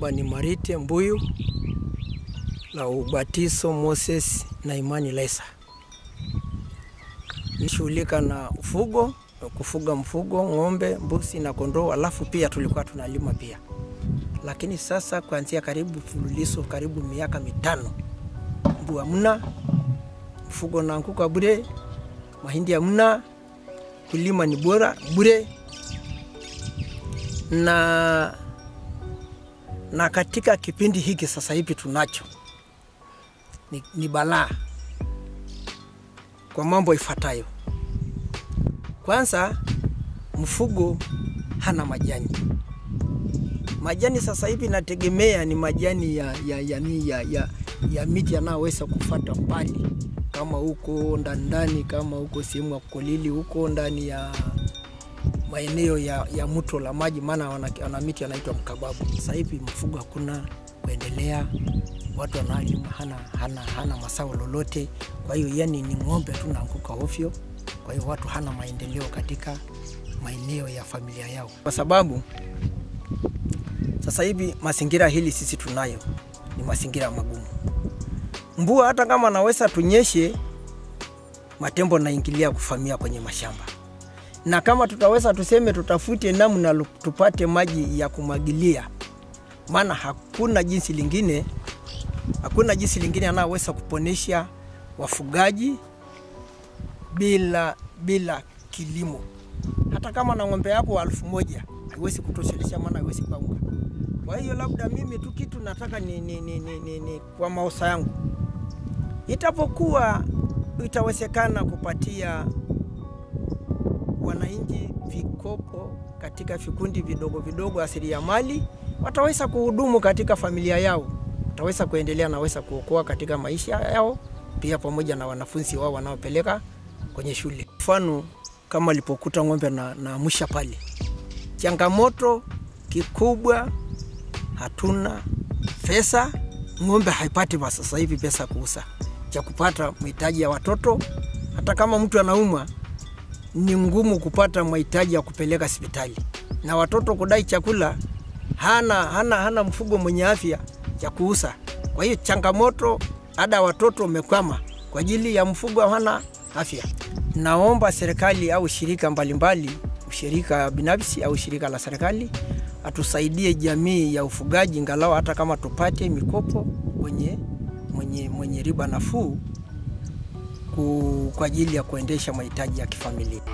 Baba ni Marite Mbuyu la ubatizo Moses na Imani Lesa. Nishughulika na ufugo, kufuga mfugo, ng'ombe, mbuzi na kondoo, alafu pia tulikuwa tunalima pia. Lakini sasa kuanzia karibu fululizo karibu miaka mitano, mbu hamna, mfugo naanguka bure, mahindi hamna, kulima ni bora bure na na katika kipindi hiki sasa hivi tunacho ni, ni balaa kwa mambo ifuatayo. Kwanza, mfugo hana majani. Majani sasa hivi nategemea ni majani ya, ya, ya, ya, ya, ya miti yanayoweza kufata mbali kama huko ndani kama huko sehemu ya Kolili huko ndani ya maeneo ya, ya mto la maji, maana wana, wana miti anaitwa mkababu. Sasa hivi mfugo hakuna kuendelea, watu wanalima hana, hana, hana masao lolote. Kwa hiyo yani ni ng'ombe tu naanguka ovyo. Kwa hiyo watu hana maendeleo katika maeneo ya familia yao, kwa sababu sasa hivi mazingira hili sisi tunayo ni mazingira magumu. Mvua hata kama naweza tunyeshe, matembo naingilia kufamia kwenye mashamba na kama tutaweza tuseme tutafute namna tupate maji ya kumwagilia, maana hakuna jinsi lingine, hakuna jinsi lingine anayoweza kuponesha wafugaji bila bila kilimo. Hata kama na ng'ombe yako elfu moja haiwezi kutoshelesha, maana haiwezi kaunga. Kwa hiyo labda mimi tu kitu nataka ni, ni, ni, ni, ni, ni kwa maosa yangu, itapokuwa itawezekana kupatia wananchi vikopo katika vikundi vidogo vidogo asiliamali, wataweza kuhudumu katika familia yao, wataweza kuendelea, naweza kuokoa katika maisha yao, pia pamoja na wanafunzi wao wanaopeleka kwenye shule. Mfano kama alipokuta ng'ombe na, na musha pale, changamoto kikubwa, hatuna pesa, ng'ombe haipati kwa sasa hivi pesa kuuza cha kupata mahitaji ya watoto. Hata kama mtu anaumwa ni ngumu kupata mahitaji ya kupeleka hospitali, na watoto kudai chakula, hana, hana, hana mfugo mwenye afya ya kuuza. Kwa hiyo changamoto, ada ya watoto umekwama kwa ajili ya mfugo hana afya. Naomba serikali au shirika mbalimbali, shirika binafsi au shirika la serikali atusaidie jamii ya ufugaji, ngalau hata kama tupate mikopo mwenye, mwenye, mwenye riba nafuu kwa ajili ya kuendesha mahitaji ya kifamilia.